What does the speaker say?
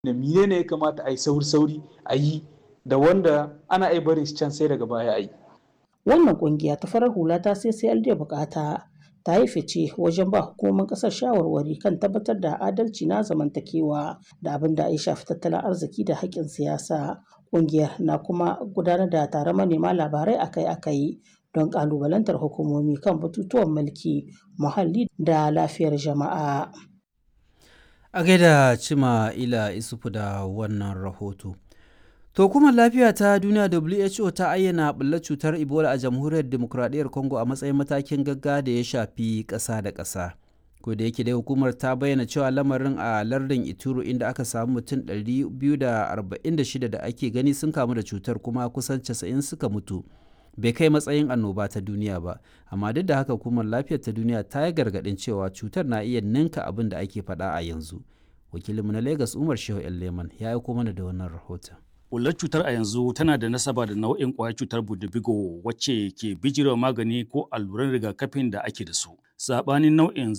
da mine ne ya kamata a yi sauri-sauri a yi da wanda ana iya barin shi can sai daga baya a yi. Wannan kungiya ta farar hula ta CCLD bukata ta yi fice wajen ba hukumomin kasar shawarwari kan tabbatar da adalci na zamantakewa da abin da ya shafi tattalin arziki da haƙƙin siyasa. Kungiyar na kuma gudanar da taron manema labarai akai-akai don ƙalubalantar hukumomi kan batutuwan mulki, muhalli da lafiyar jama'a. A gaida Cima Ila Isufu da wannan rahoto. To kuma lafiya ta duniya WHO ta ayyana ɓullar cutar Ebola a jamhuriyar demokuraɗiyyar Congo a matsayin matakin gagga da ya shafi ƙasa da ƙasa. Ko da yake dai hukumar ta bayyana cewa lamarin a lardin Ituro inda aka samu mutum 246 da ake gani sun kamu da cutar kuma kusan 90 suka mutu. Bai kai matsayin annoba ta duniya ba, amma duk da haka hukumar lafiyar ta duniya ta yi gargaɗin cewa cutar na iya ninka abin da ake faɗa a yanzu. Wakilinmu na Lagos Umar Shehu Leman ya aiko mana da wannan rahoton. Ƙullar cutar a yanzu tana da nasaba da nau'in ƙwayar cutar budubigo wacce ke bijirewa magani ko alluran rigakafin da ake da su. Saɓanin nau'in